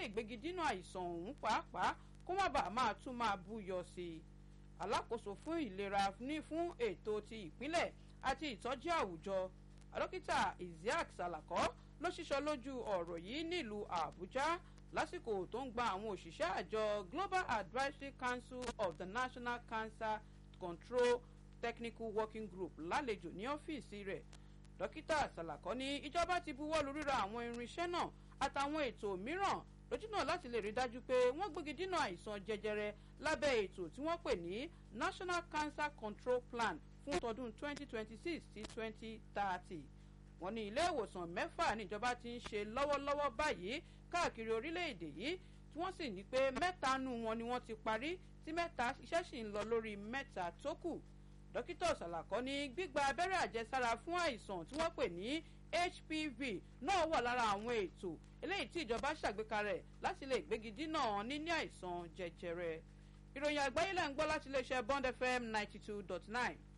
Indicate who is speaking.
Speaker 1: lè gbégi dínà àìsàn ọ̀hún pàápàá kó má bàa máa tún máa búyọ sí i alákòóso fún ìlera ní fún ètò ti ìpínlẹ̀ àti ìtọ́jú àwùjọ dókítà isiaq salako ló ṣíṣọ lójú ọ̀rọ̀ yìí nílùú àbújá lásìkò tó ń gba àwọn òṣìṣẹ́ àjọ global advisory council of the national cancer control technical working group lálejò ní ọ́fíìsì rẹ̀ dókítà salako ní ìjọba ti buwọ́ lu ríra àwọn irinṣẹ́ náà àtàwọn ètò mìíràn lójúnà láti lè rí dájú pé wọ́n gbégi dínà àìsàn jẹjẹrẹ lábẹ́ ètò tí wọ́n pè ní national cancer control plan fún tọdún 2026 sí 2030 wọ́n ní ilé ìwòsàn mẹ́fà níjọba ti ń ṣe lọ́wọ́lọ́wọ́ báyìí káàkiri orílẹ̀-èdè yìí tí wọ́n sì ní pé mẹ́ta nù wọn ni wọ́n ti parí tí mẹ́ta iṣẹ́ sì ń lọ lórí mẹ́ta tó kù dókítà ṣàlàkọ́ ní gbígba abẹ́rẹ́ àjẹsára fún àìsàn tí wọ́n pè ní hpv náà wà lára àwọn ètò eléyìí tí ìjọba ṣàgbékalẹ̀ láti lè gbégi dínà níní àìsàn jẹjẹrẹ ìròyìn àgbáyé lẹ́ ń gbọ́ láti iléeṣẹ́ bond fm ninety two dot nine.